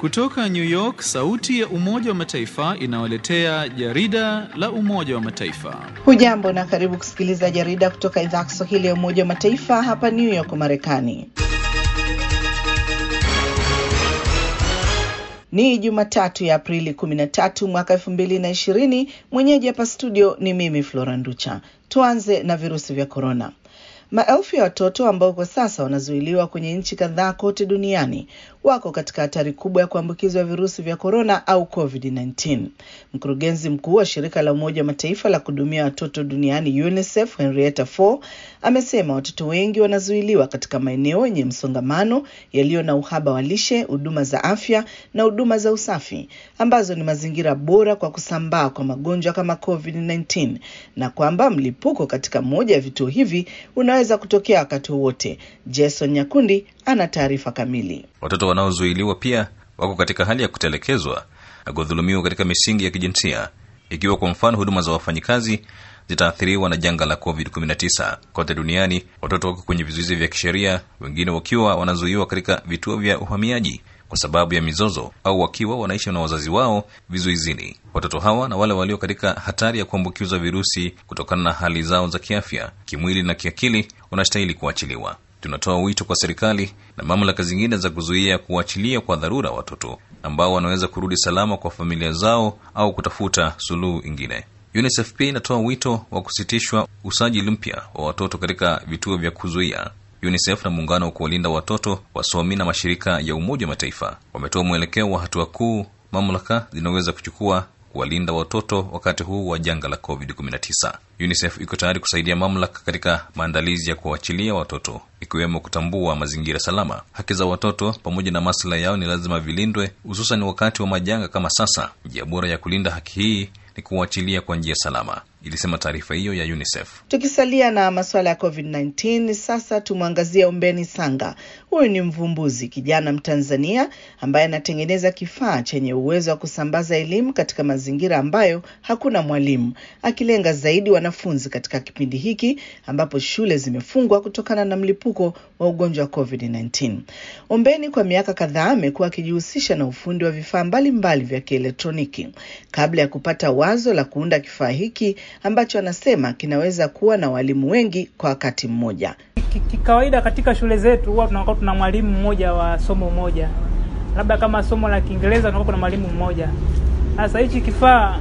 Kutoka New York, sauti ya Umoja wa Mataifa inawaletea jarida la Umoja wa Mataifa. Hujambo na karibu kusikiliza jarida kutoka idhaa ya Kiswahili ya Umoja wa Mataifa hapa New York, Marekani. Ni Jumatatu ya Aprili 13 mwaka 2020. Mwenyeji hapa studio ni mimi Flora Nducha. Tuanze na virusi vya korona. Maelfu ya watoto ambao kwa sasa wanazuiliwa kwenye nchi kadhaa kote duniani wako katika hatari kubwa ya kuambukizwa virusi vya korona au COVID-19. Mkurugenzi mkuu wa shirika la Umoja wa Mataifa la kuhudumia watoto duniani UNICEF, Henrietta Fore, amesema watoto wengi wanazuiliwa katika maeneo yenye msongamano yaliyo na uhaba wa lishe, huduma za afya na huduma za usafi, ambazo ni mazingira bora kwa kusambaa kwa magonjwa kama COVID-19, na kwamba mlipuko katika moja ya vituo hivi unaweza kutokea wakati wowote. Jason Nyakundi ana taarifa kamili. Watoto wanaozuiliwa pia wako katika hali ya kutelekezwa na kudhulumiwa katika misingi ya kijinsia, ikiwa kwa mfano huduma za wafanyikazi zitaathiriwa na janga la COVID-19. Kote duniani watoto wako kwenye vizuizi vya kisheria, wengine wakiwa wanazuiwa katika vituo vya uhamiaji kwa sababu ya mizozo au wakiwa wanaishi na wazazi wao vizuizini. Watoto hawa na wale walio katika hatari ya kuambukizwa virusi kutokana na hali zao za kiafya, kimwili na kiakili wanastahili kuachiliwa. Tunatoa wito kwa serikali na mamlaka zingine za kuzuia kuachilia kwa dharura watoto ambao wanaweza kurudi salama kwa familia zao au kutafuta suluhu ingine. UNICEF pia inatoa wito wa kusitishwa usajili mpya wa watoto katika vituo vya kuzuia. UNICEF na muungano wa kuwalinda watoto, wasomi na mashirika ya Umoja wa Mataifa wametoa mwelekeo wa hatua kuu mamlaka zinaweza kuchukua kuwalinda watoto wakati huu wa janga la COVID-19. UNICEF iko tayari kusaidia mamlaka katika maandalizi ya kuachilia watoto, ikiwemo kutambua mazingira salama. Haki za watoto pamoja na maslahi yao ni lazima vilindwe, hususan wakati wa majanga kama sasa. Njia bora ya kulinda haki hii ni kuachilia kwa njia salama, ilisema taarifa hiyo ya UNICEF. Tukisalia na masuala ya COVID-19, sasa tumwangazie Ombeni Sanga. Huyu ni mvumbuzi kijana Mtanzania ambaye anatengeneza kifaa chenye uwezo wa kusambaza elimu katika mazingira ambayo hakuna mwalimu, akilenga zaidi wanafunzi katika kipindi hiki ambapo shule zimefungwa kutokana na mlipuko wa ugonjwa wa COVID-19. Ombeni kwa miaka kadhaa amekuwa akijihusisha na ufundi wa vifaa mbalimbali vya kielektroniki kabla ya kupata wazo la kuunda kifaa hiki ambacho anasema kinaweza kuwa na walimu wengi kwa wakati mmoja. Kikawaida katika shule zetu huwa tunakuwa tuna mwalimu mmoja wa somo moja, labda kama somo la Kiingereza tunakuwa kuna mwalimu mmoja. Sasa hichi kifaa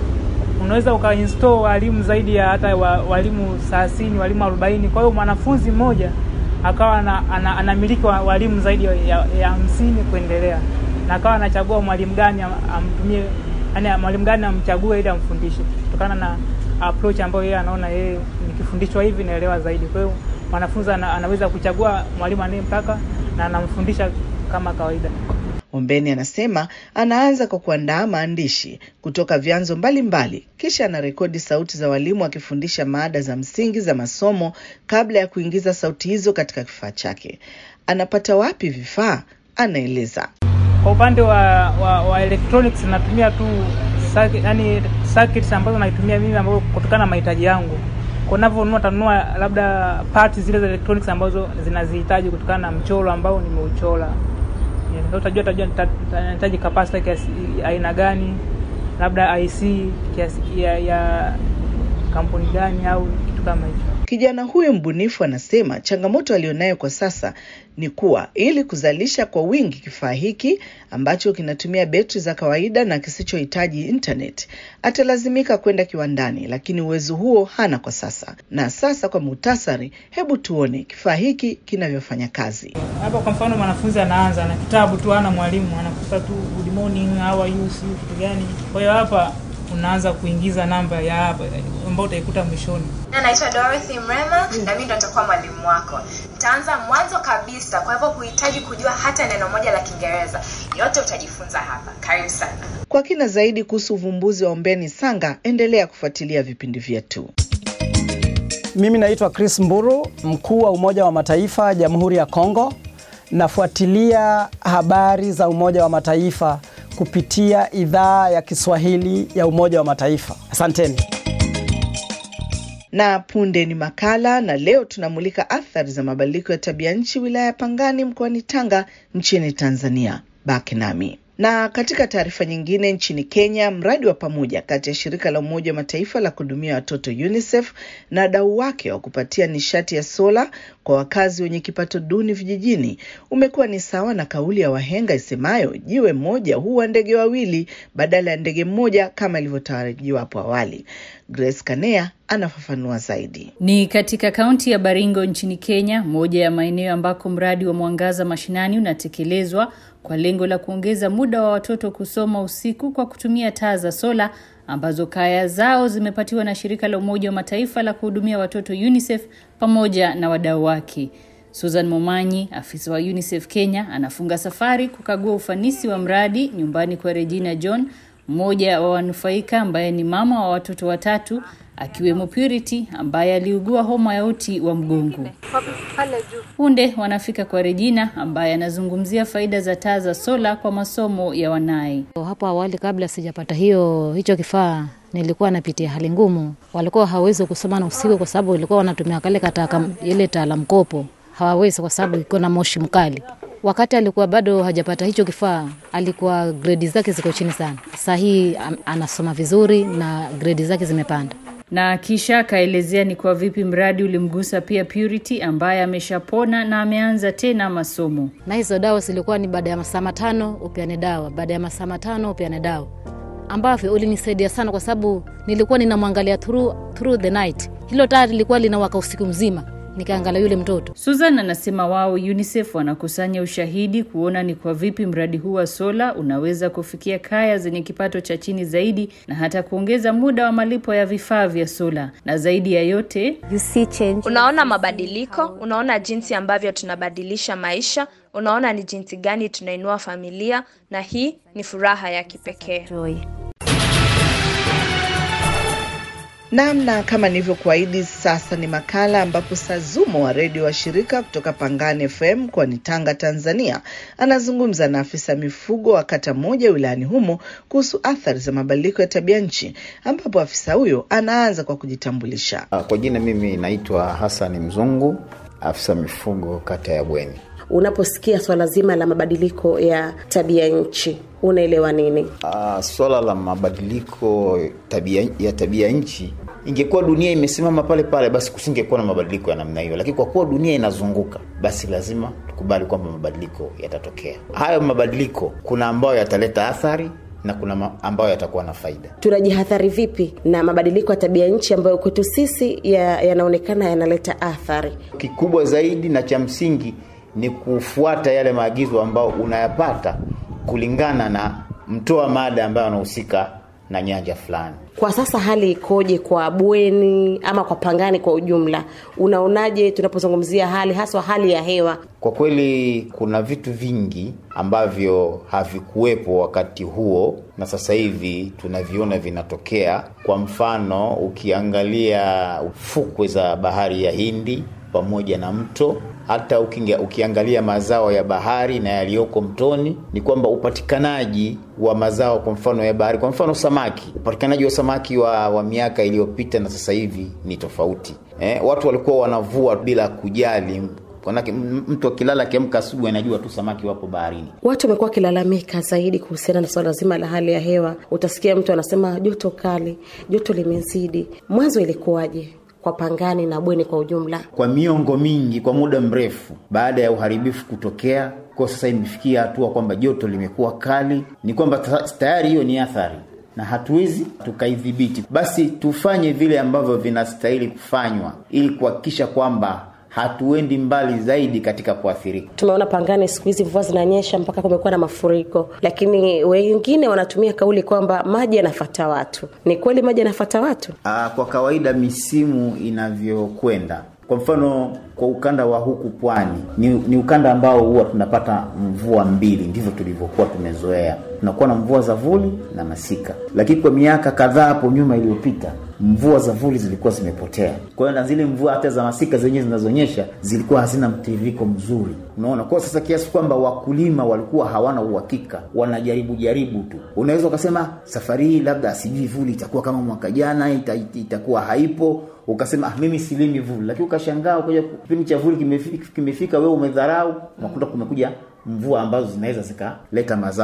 unaweza ukainstall walimu zaidi ya hata wa, walimu thelathini, walimu arobaini. Kwa hiyo mwanafunzi mmoja akawa anamiliki ana walimu zaidi ya hamsini kuendelea, na akawa anachagua mwalimu gani amtumie, yani mwalimu gani amchague ili amfundishe kutokana na approach ambayo yeye anaona yeye nikifundishwa hivi naelewa zaidi. Kwa hiyo mwanafunzi ana, anaweza kuchagua mwalimu anayemtaka na anamfundisha kama kawaida. Ombeni anasema anaanza kwa kuandaa maandishi kutoka vyanzo mbalimbali, kisha anarekodi sauti za walimu akifundisha maada za msingi za masomo kabla ya kuingiza sauti hizo katika kifaa chake. Anapata wapi vifaa? Anaeleza. Kwa upande wa, wa, wa electronics natumia tu circuit, yani circuits ambazo naitumia mimi ambazo kutokana na mahitaji yangu. Kwa ninavyonunua tanunua labda parts zile za electronics ambazo zinazihitaji kutokana na mchoro ambao nimeuchora. Yeah, utajua tajua nahitaji capacitor kiasi aina gani, labda IC kiasi ya, ya kampuni gani au kitu kama hicho. Kijana huyu mbunifu anasema changamoto aliyonayo kwa sasa ni kuwa ili kuzalisha kwa wingi kifaa hiki ambacho kinatumia betri za kawaida na kisichohitaji internet, atalazimika kwenda kiwandani, lakini uwezo huo hana kwa sasa. Na sasa kwa muhtasari, hebu tuone kifaa hiki kinavyofanya kazi. Hapa kwa mfano, mwanafunzi anaanza na kitabu tu, hana mwalimu, anakuta tu good morning, how are you, si kitu gani. Kwa hiyo hapa unaanza kuingiza namba ya hapa ambayo utaikuta mwishoni. Naitwa Dorothy Mrema na mimi ndo nitakuwa mwalimu wako. Nitaanza mwanzo kabisa, kwa hivyo huhitaji kujua hata neno moja la Kiingereza, yote utajifunza hapa. Karibu sana. Kwa kina zaidi kuhusu uvumbuzi wa Ombeni Sanga, endelea kufuatilia vipindi vyetu. Mimi naitwa Chris Mburu, mkuu wa Umoja wa Mataifa Jamhuri ya Kongo. Nafuatilia habari za Umoja wa Mataifa kupitia idhaa ya Kiswahili ya Umoja wa Mataifa. Asanteni. Na punde ni makala, na leo tunamulika athari za mabadiliko ya tabia nchi wilaya ya Pangani mkoani Tanga nchini Tanzania. Baki nami. Na katika taarifa nyingine, nchini Kenya, mradi wa pamoja kati ya shirika la Umoja wa Mataifa la kuhudumia watoto UNICEF na wadau wake wa kupatia nishati ya sola kwa wakazi wenye kipato duni vijijini umekuwa ni sawa na kauli ya wahenga isemayo jiwe moja huwa ndege wawili badala ya ndege mmoja kama ilivyotarajiwa hapo awali. Grace Kanea anafafanua zaidi. Ni katika kaunti ya Baringo nchini Kenya, moja ya maeneo ambako mradi wa Mwangaza Mashinani unatekelezwa kwa lengo la kuongeza muda wa watoto kusoma usiku kwa kutumia taa za sola ambazo kaya zao zimepatiwa na shirika la Umoja wa Mataifa la kuhudumia watoto UNICEF pamoja na wadau wake. Susan Momanyi, afisa wa UNICEF Kenya, anafunga safari kukagua ufanisi wa mradi nyumbani kwa Regina John, mmoja wa wanufaika ambaye ni mama wa watoto watatu akiwemo Purity ambaye aliugua homa ya uti wa mgongo. Punde wanafika kwa Regina ambaye anazungumzia faida za taa za sola kwa masomo ya wanaye. Hapo awali kabla sijapata hiyo hicho kifaa nilikuwa napitia hali ngumu. Walikuwa hawawezi kusoma na usiku kwa sababu walikuwa wanatumia kale kataka ile taa la mkopo, hawawezi kwa sababu iko na moshi mkali. Wakati alikuwa bado hajapata hicho kifaa, alikuwa gredi zake ziko chini sana. Sasa hii anasoma vizuri na gredi zake zimepanda na kisha akaelezea ni kwa vipi mradi ulimgusa pia Purity ambaye ameshapona na ameanza tena masomo. Na hizo dawa zilikuwa ni baada ya masaa matano upeane dawa, baada ya masaa matano upeane dawa, ambavyo ulinisaidia sana kwa sababu nilikuwa ninamwangalia through, through the night. Hilo taa lilikuwa linawaka usiku mzima nikaangalia yule mtoto. Susan anasema wao UNICEF wanakusanya ushahidi kuona ni kwa vipi mradi huu wa sola unaweza kufikia kaya zenye kipato cha chini zaidi na hata kuongeza muda wa malipo ya vifaa vya sola, na zaidi ya yote you see change. Unaona mabadiliko, unaona jinsi ambavyo tunabadilisha maisha, unaona ni jinsi gani tunainua familia, na hii ni furaha ya kipekee. Namna kama nilivyokuahidi, sasa ni makala ambapo Sazumo wa redio wa shirika kutoka Pangani FM mkoani Tanga, Tanzania, anazungumza na afisa mifugo wa kata moja wilayani humo kuhusu athari za mabadiliko ya tabia nchi, ambapo afisa huyo anaanza kwa kujitambulisha. Kwa jina, mimi naitwa Hasani Mzungu, afisa mifugo kata ya Bweni. Unaposikia swala zima la mabadiliko ya tabia nchi unaelewa nini? Uh, swala la mabadiliko tabia, ya tabia nchi, ingekuwa dunia imesimama pale pale, basi kusingekuwa na mabadiliko ya namna hiyo, lakini kwa kuwa dunia inazunguka, basi lazima tukubali kwamba mabadiliko yatatokea. Hayo mabadiliko, kuna ambayo yataleta athari na kuna ambayo yatakuwa na faida. Tunajihadhari vipi na mabadiliko ya tabia nchi ambayo kwetu sisi yanaonekana ya yanaleta athari? Kikubwa zaidi na cha msingi ni kufuata yale maagizo ambayo unayapata kulingana na mtoa mada ambayo anahusika na nyanja fulani. Kwa sasa hali ikoje kwa bweni ama kwa Pangani kwa ujumla? Unaonaje tunapozungumzia hali haswa hali ya hewa? Kwa kweli kuna vitu vingi ambavyo havikuwepo wakati huo na sasa hivi tunaviona vinatokea. Kwa mfano, ukiangalia fukwe za bahari ya Hindi pamoja na mto hata ukinga, ukiangalia mazao ya bahari na yaliyoko mtoni ni kwamba upatikanaji wa mazao kwa mfano ya bahari, kwa mfano samaki, upatikanaji wa samaki wa, wa miaka iliyopita na sasa hivi ni tofauti. Eh, watu walikuwa wanavua bila kujali Manake mtu akilala akiamka asubuhi anajua tu samaki wapo baharini. Watu wamekuwa wakilalamika zaidi kuhusiana na swala zima la hali ya hewa. Utasikia mtu anasema joto kali, joto limezidi. Mwanzo ilikuwaje kwa Pangani na Bweni kwa ujumla? Kwa miongo mingi, kwa muda mrefu, baada ya uharibifu kutokea, kwa sasa imefikia hatua kwamba joto limekuwa kali, ni kwamba tayari hiyo ni athari na hatuwezi tukaidhibiti. Basi tufanye vile ambavyo vinastahili kufanywa ili kuhakikisha kwamba hatuendi mbali zaidi katika kuathirika. Tumeona Pangani siku hizi mvua zinanyesha mpaka kumekuwa na mafuriko, lakini wengine wanatumia kauli kwamba maji yanafata watu. Ni kweli maji yanafata watu? Aa, kwa kawaida misimu inavyokwenda kwa mfano kwa ukanda wa huku pwani ni, ni ukanda ambao huwa tunapata mvua mbili, ndivyo tulivyokuwa tumezoea. Tunakuwa na mvua za vuli na masika, lakini kwa miaka kadhaa hapo nyuma iliyopita mvua za vuli zilikuwa zimepotea. Kwa hiyo na zile mvua hata za masika zenyewe zinazonyesha zilikuwa hazina mtiririko mzuri, unaona. Kwa sasa kiasi kwamba wakulima walikuwa hawana uhakika, wanajaribu jaribu tu. Unaweza ukasema safari hii labda sijui vuli itakuwa kama mwaka jana, ita, itakuwa haipo ukasema ah, mimi silimi vuli, lakini ukashangaa ukaja kipindi cha vuli kimefika, kimefika wewe umedharau, unakuta kumekuja mvua ambazo zinaweza zikaleta mazao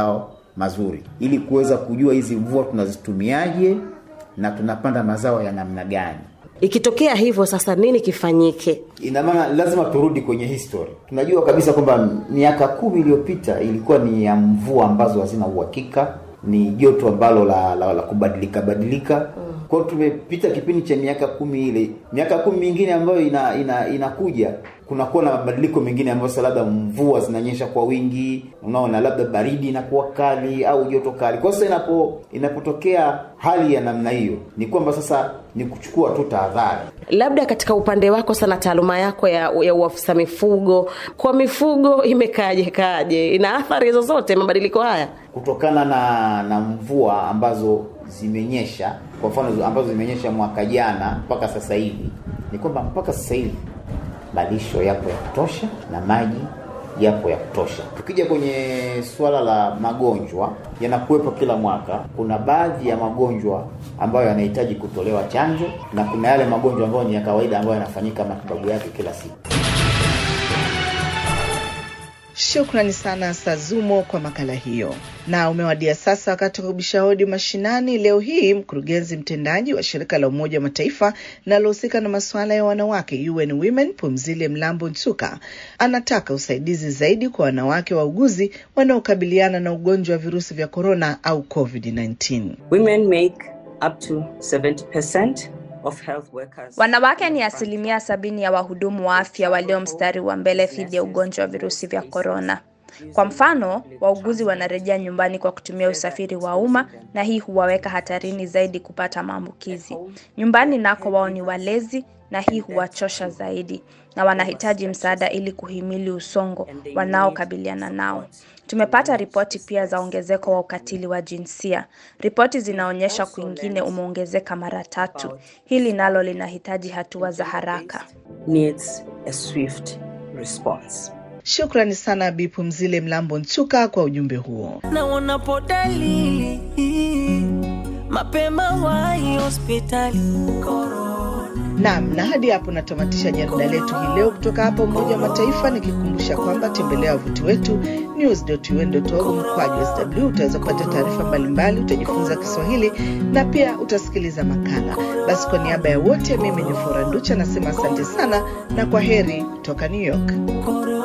mazuri, ili kuweza kujua hizi mvua tunazitumiaje na tunapanda mazao ya namna gani. Ikitokea hivyo sasa, nini kifanyike? Ina maana lazima turudi kwenye history. Tunajua kabisa kwamba miaka kumi iliyopita ilikuwa ni ya mvua ambazo hazina uhakika, ni joto ambalo la, la, la kubadilika badilika kwa hiyo tumepita kipindi cha miaka kumi ile miaka kumi mingine ambayo ina, ina, inakuja kunakuwa na mabadiliko mengine ambayo sasa labda mvua zinanyesha kwa wingi unaona labda baridi inakuwa kali au joto kali kwa sasa inapo inapotokea hali ya namna hiyo ni kwamba sasa ni kuchukua tu tahadhari Labda katika upande wako sana, taaluma yako ya, ya uafisa mifugo, kwa mifugo imekaje kaje? Ina athari zozote mabadiliko haya? kutokana na na mvua ambazo zimenyesha kwa mfano ambazo zimenyesha mwaka jana mpaka sasa hivi ni kwamba mpaka sasa hivi malisho yapo ya kutosha na maji yapo ya kutosha tukija kwenye suala la magonjwa yanakuwepo kila mwaka kuna baadhi ya magonjwa ambayo yanahitaji kutolewa chanjo na kuna yale magonjwa ambayo ni ya kawaida ambayo yanafanyika matibabu yake kila siku Shukrani sana Sazumo kwa makala hiyo. Na umewadia sasa wakati wa kubisha hodi mashinani. Leo hii mkurugenzi mtendaji wa shirika la Umoja wa Mataifa linalohusika na masuala ya wanawake UN Women, Pumzile Mlambo Nsuka, anataka usaidizi zaidi kwa wanawake wauguzi wanaokabiliana na ugonjwa wa virusi vya korona au COVID-19. Women make up to 70% of health workers. Wanawake ni asilimia sabini ya wahudumu wa afya walio mstari wa mbele dhidi ya ugonjwa wa virusi vya korona. Kwa mfano, wauguzi wanarejea nyumbani kwa kutumia usafiri wa umma na hii huwaweka hatarini zaidi kupata maambukizi. Nyumbani nako wao ni walezi na hii huwachosha zaidi na wanahitaji msaada ili kuhimili usongo wanaokabiliana nao. Tumepata ripoti pia za ongezeko wa ukatili wa jinsia. Ripoti zinaonyesha kwingine umeongezeka mara tatu. Hili nalo linahitaji hatua za haraka. Needs a swift response. Shukrani sana Bi Pumzile Mlambo Nsuka kwa ujumbe huo. na unapo dalili mapema wahi hospitali Naam, na hadi hapo natamatisha jarida letu hii leo kutoka hapa Umoja wa Mataifa, nikikumbusha kwamba tembelea wavuti wetu news.un.org mkwaju sw. Utaweza kupata taarifa mbalimbali, utajifunza Kiswahili na pia utasikiliza makala. Basi kwa niaba ya wote, mimi ni Fora Nducha nasema asante sana na kwa heri kutoka New York. Korona.